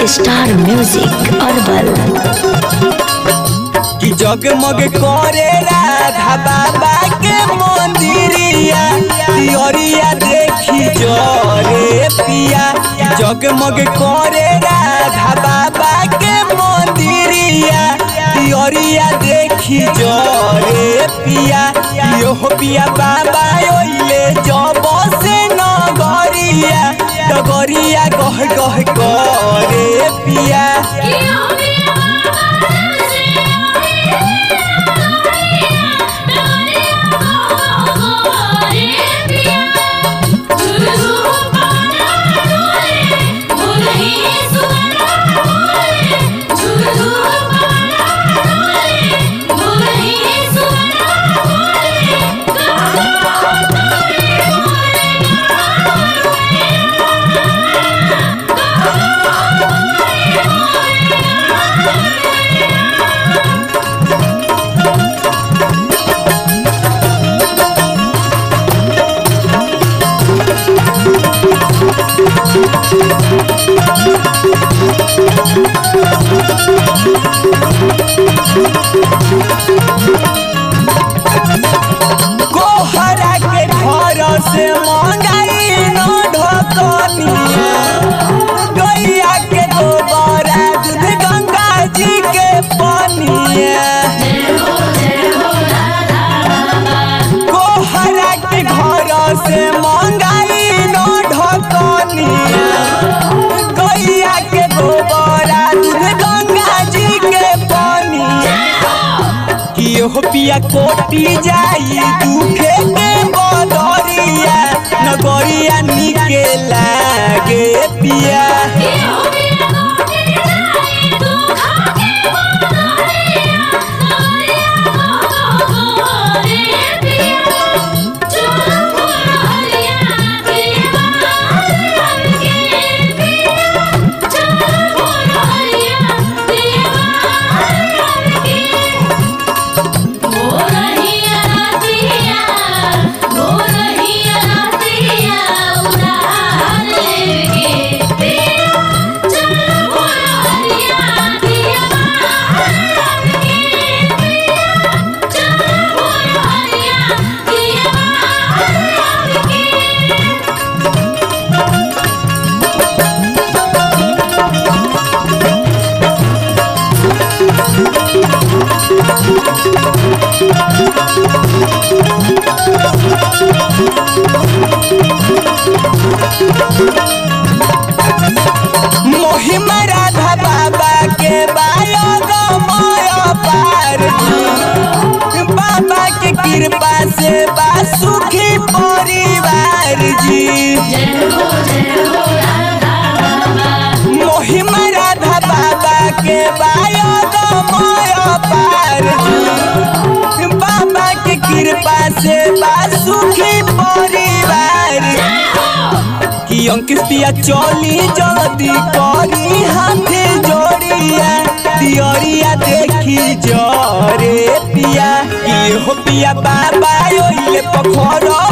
star music herbal कि जगमग करे राधा बाबा के मंदिरिया तियरिया देखी जरे पिया जगमग करे राधा बाबा के मंदिरिया तियरिया देखी जरे पिया यो पिया बाबा ओइले जब से नगरिया डगरिया गह गह करे पिया कोहरा के घर से मंगाई न ढकनिया गैया के गोबरा दूध गंगा जी के पनिया कोहरा के घर से मंगाई न ढकनिया गैया के गोबरा दूध गंगा जी के पनिया कि हो पिया कोटी जाई दुखे के बदरिया नगरिया निके लागे पिया मोहिमा राधा बाबा के बायो गमय पार जी बाबा के कृपा से बा सुखी परिवार जी मोहिमा राधा बाबा के बायो गमय पार जी बाबा के कृपा से बा सुखी परिवार कि अंकित पिया चली जल्दी करी हाथे जोड़िया दियरिया देखी जरे पिया कि हो पिया बाबा ओइले पखर